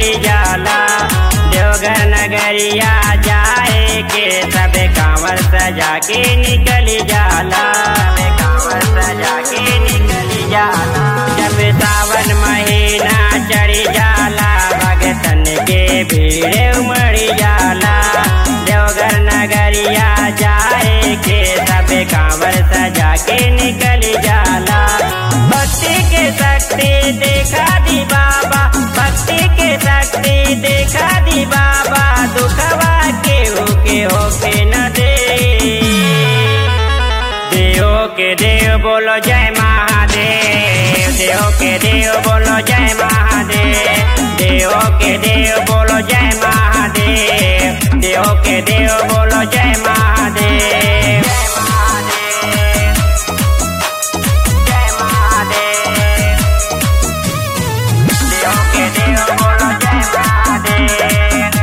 निकली जाला देवघर नगरिया जाए के सबे कांवर सजा के निकली जाला सबे कांवर सजा के निकली जाला जब सावन महीना चढ़ी जाला भगतन के भीड़ उमड़ी जाला देवघर नगरिया जाए के सबे कांवर सजा के निकली जाला भक्ति के शक्ति देखा दी बाबा भक्ति के शक्ति देखा दी बाबा दुखवा के होके होके न दे देव के देव बोलो जय महादेव देव के देव बोलो जय महादेव देव के देव बोलो जय महादेव देव के देव बोलो जय महादेव जय महादेव जय महादेव देव के देव बोलो जय महादेव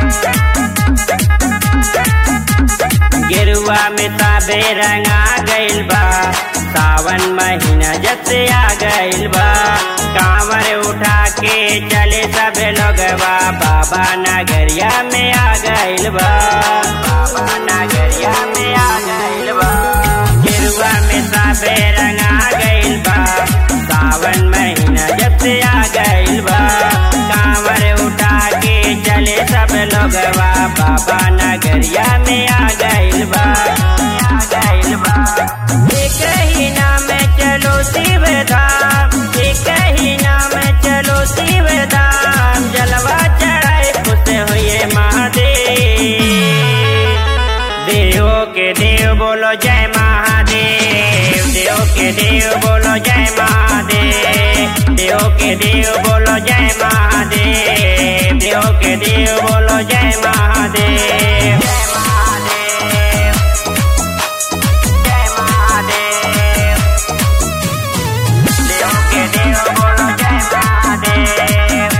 गेरुआ में ताबे रंगा गइल बा सावन महीना जब से आ गइल बा कांवर उठा के चले सबे लोगवा बाबा नगरिया में आ गइल बा बाबा नगरिया में आ गइल बा गेरुआ में ताबे रंगा गइल बा सावन महीना जब से आ गइल बा कांवर उठा के चले सब लोगवा बाबा नगरिया में आ गइल बा आ गइल बा एक ही नाम चलो शिव धाम एक ही नाम चलो शिव धाम जलवा चढ़ाए खुश हुए महादेव देव के देव बोलो जय महादेव देव के देव बोलो जय महादेव देव के देव बोलो जय महादेव देव के देव बोलो जय महादेव जय महादेव जय महादेव देव के देव बोलो जय महादेव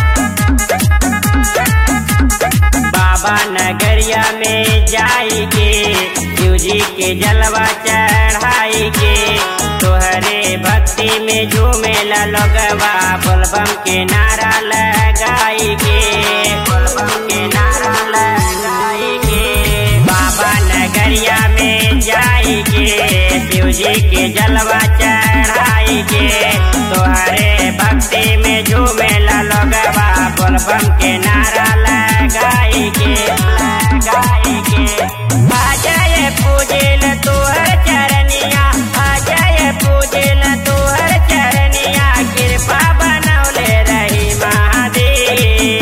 बाबा नगरिया में जाएंगे शिव जी के जलवा चढ़ाई के तोहरे भक्ति में झूमे लगवा बोलबम के नारा लगाई के बोलबम के नारा लगाई के बाबा नगरिया में जाएंगे शिव जी के जलवा चढ़ाई के तोहरे भक्ति में झूमे लगवा बोलबम के नारा लगाई के लगाई के आ जाए पूजिल तोहर चरनिया आ जाए पूजिल तोहर चरनिया कृपा बनौले रही महादेव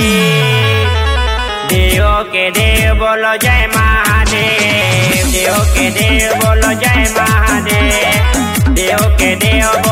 देव के देव बोलो जय महादेव देव के देव बोलो जय महादेव देव के देव